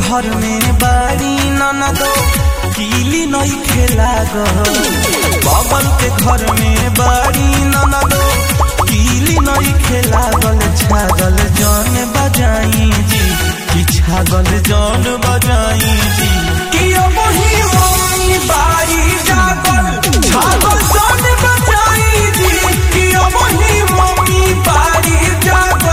घर में बाड़ी ननदो कीली नई खेला बगल के घर में बाड़ी ननदो कीली नई खेला गल छागल जौन बजाई जी कि छागल जौन बजाई जी कि अब ही मम्मी बाड़ी जागल छागल जौन बजाई जी कि अब ही मम्मी बाड़ी जागल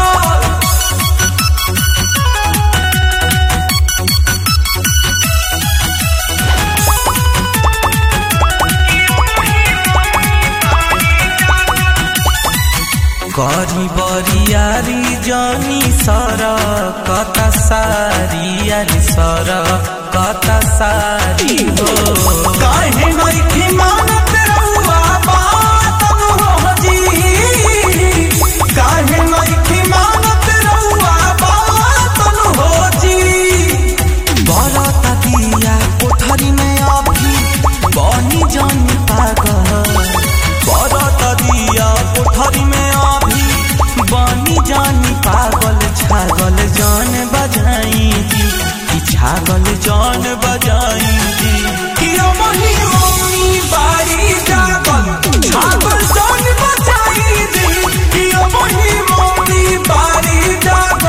करी बरियारी जनी सर कता सारी अरे सर कता सारी हो काहे नइखे मानत रउआ बात हो जी काहे नइखे मानत रउआ बात हो जी बरता दिया कोठरी में अभी बनी जानी पागल बरता दिया कोठरी में अभी बनी जानी पागल छागल जान बजाई जी कि छागल जान बजाई जी कि अमही मम्मी बारी जागल छागल जान बजाई जी कि अमही मम्मी बारी जागल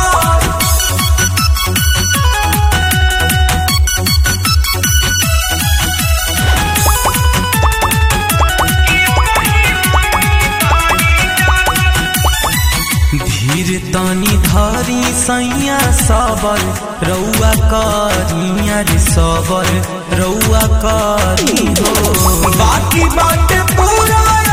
धीर तनी धरी सैया सबर रउआ करी अरे सबर रउआ करी हो बाकी बाटे पूरा